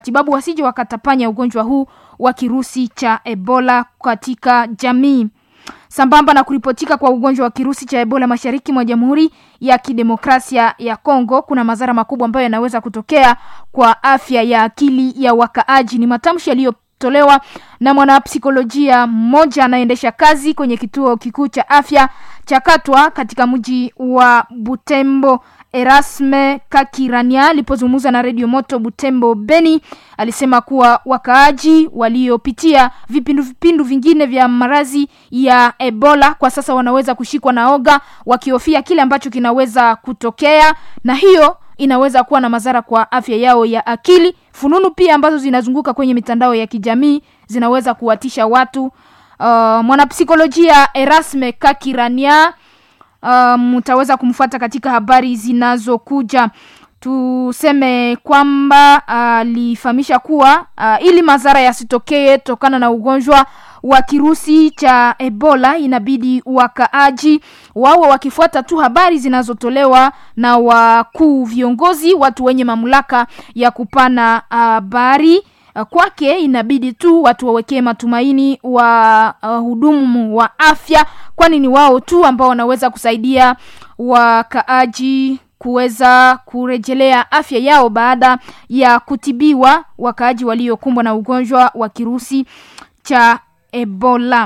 matibabu wasije wakatapanya ugonjwa huu wa kirusi cha Ebola katika jamii. Sambamba na kuripotika kwa ugonjwa wa kirusi cha Ebola mashariki mwa Jamhuri ya Kidemokrasia ya Kongo, kuna madhara makubwa ambayo yanaweza kutokea kwa afya ya akili ya wakaaji. Ni matamshi yaliyotolewa na mwanapsikolojia mmoja anayeendesha kazi kwenye kituo kikuu cha afya cha Katwa katika mji wa Butembo. Erasme Kakirania alipozungumza na redio Moto Butembo Beni alisema kuwa wakaaji waliopitia vipindu vipindu vingine vya maradhi ya Ebola kwa sasa wanaweza kushikwa na oga wakihofia kile ambacho kinaweza kutokea, na hiyo inaweza kuwa na madhara kwa afya yao ya akili. Fununu pia ambazo zinazunguka kwenye mitandao ya kijamii zinaweza kuwatisha watu. Uh, mwanapsikolojia Erasme Kakirania mtaweza um, kumfuata katika habari zinazokuja. Tuseme kwamba alifahamisha uh, kuwa uh, ili madhara yasitokee tokana na ugonjwa wa kirusi cha Ebola, inabidi wakaaji wawe wakifuata tu habari zinazotolewa na wakuu viongozi, watu wenye mamlaka ya kupana habari uh, kwake inabidi tu watu wawekee matumaini wa uh, hudumu wa afya, kwani ni wao tu ambao wanaweza kusaidia wakaaji kuweza kurejelea afya yao baada ya kutibiwa, wakaaji waliokumbwa na ugonjwa wa kirusi cha Ebola.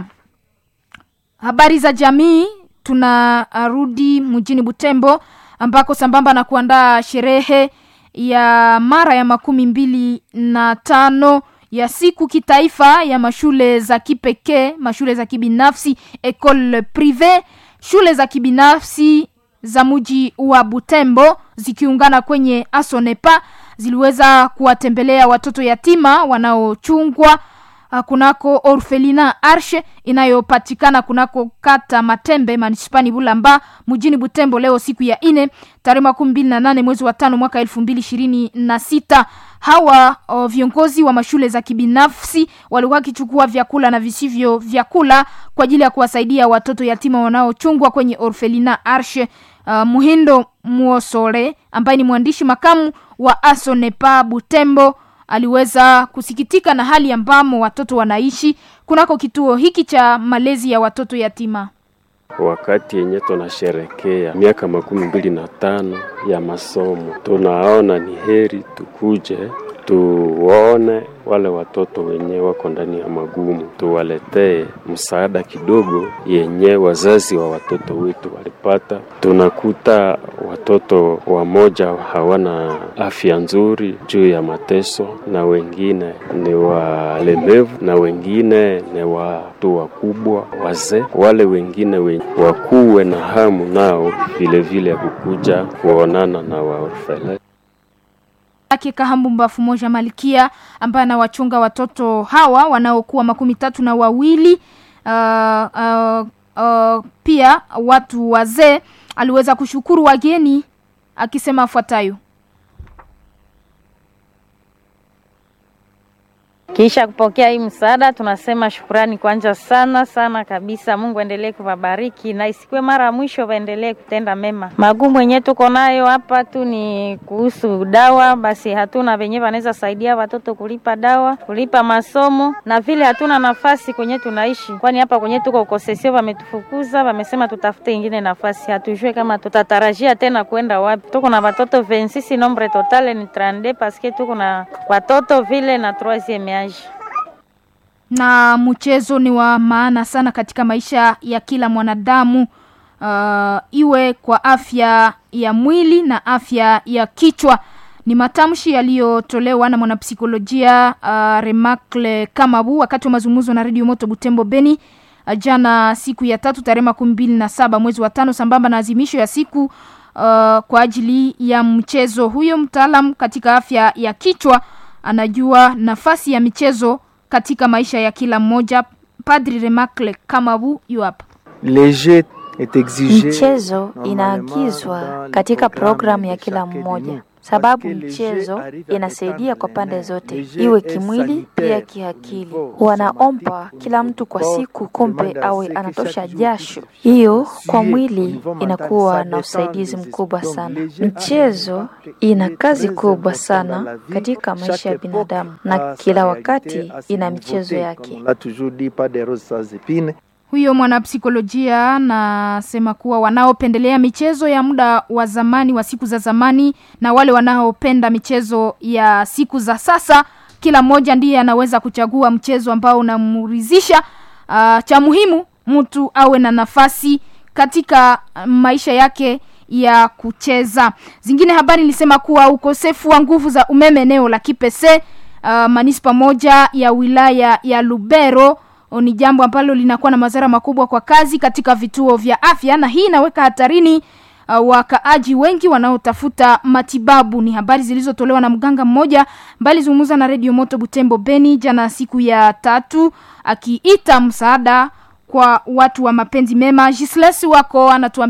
Habari za jamii, tunarudi mjini Butembo ambako sambamba na kuandaa sherehe ya mara ya makumi mbili na tano ya siku kitaifa ya mashule za kipekee, mashule za kibinafsi ecole prive, shule za kibinafsi za mji wa Butembo zikiungana kwenye Asonepa ziliweza kuwatembelea watoto yatima wanaochungwa kunako orfelina Arshe inayopatikana kunako kata Matembe manispani Bulamba mjini Butembo leo siku ya ine tarehe makumi mbili na nane mwezi wa tano mwaka elfu mbili ishirini na sita. Hawa o, viongozi wa mashule za kibinafsi walikuwa wakichukua vyakula na visivyo vyakula kwa ajili ya kuwasaidia watoto yatima wanaochungwa kwenye orfelina Arshe. Uh, Muhindo Muosole ambaye ni mwandishi makamu wa Asonepa Butembo aliweza kusikitika na hali ambamo watoto wanaishi kunako kituo hiki cha malezi ya watoto yatima. Wakati yenye tunasherekea miaka makumi mbili na tano ya masomo, tunaona ni heri tukuje tuwaone wale watoto wenye wako ndani ya magumu, tuwaletee msaada kidogo yenye wazazi wa watoto wetu walipata. Tunakuta watoto wamoja hawana afya nzuri juu ya mateso, na wengine ni walemevu, na wengine ni watu wakubwa, wazee. Wale wengine we, wakuwe na hamu nao vilevile ya kukuja kuonana na waorfele ake Kahambu Mbafu Moja Malikia ambaye anawachunga watoto hawa wanaokuwa makumi tatu na wawili uh, uh, uh, pia watu wazee, aliweza kushukuru wageni akisema afuatayo: Kisha kupokea hii msaada, tunasema shukurani kwanza sana sana kabisa. Mungu endelee kuwabariki na isikuwe mara ya mwisho, waendelee kutenda mema. Magumu yenyewe tuko nayo hapa tu ni kuhusu dawa, basi hatuna venye wanaweza saidia watoto kulipa dawa, kulipa masomo, na vile hatuna nafasi kwenye tunaishi, kwani hapa kwenye tuko ukosesio, wametufukuza, wamesema tutafute ingine nafasi. Hatujue kama tutatarajia tena kwenda wapi. Tuko na watoto 26 nombre totale ni 32 paske tuko na watoto vile na 3 na mchezo ni wa maana sana katika maisha ya kila mwanadamu uh, iwe kwa afya ya mwili na afya ya kichwa. Ni matamshi yaliyotolewa na mwanapsikolojia uh, Remakle Kamabu wakati wa mazungumzo na Radio Moto Butembo Beni uh, jana siku ya tatu tarehe makumi mbili na saba mwezi wa tano sambamba na azimisho ya siku uh, kwa ajili ya mchezo. Huyo mtaalam katika afya ya kichwa anajua nafasi ya michezo katika maisha ya kila mmoja. Padri Remakle Kamabu yu hapa. Michezo inaagizwa katika programu ya kila mmoja. sababu mchezo inasaidia kwa pande zote, iwe kimwili pia kiakili. Wanaomba kila mtu kwa siku kumbe awe anatosha jasho, hiyo kwa mwili inakuwa na usaidizi mkubwa sana. Michezo ina kazi kubwa sana katika maisha ya binadamu, na kila wakati ina michezo yake. Huyo mwanapsikolojia anasema kuwa wanaopendelea michezo ya muda wa zamani wa siku za zamani na wale wanaopenda michezo ya siku za sasa, kila mmoja ndiye anaweza kuchagua mchezo ambao unamuridhisha. Uh, cha muhimu mtu awe na nafasi katika maisha yake ya kucheza. Zingine habari nilisema kuwa ukosefu wa nguvu za umeme eneo la Kipese, uh, manispa moja ya wilaya ya Lubero ni jambo ambalo linakuwa na madhara makubwa kwa kazi katika vituo vya afya, na hii inaweka hatarini uh, wakaaji wengi wanaotafuta matibabu. Ni habari zilizotolewa na mganga mmoja mbali zungumza na Radio Moto Butembo Beni jana siku ya tatu, akiita msaada kwa watu wa mapenzi mema. Gisles wako anatuambia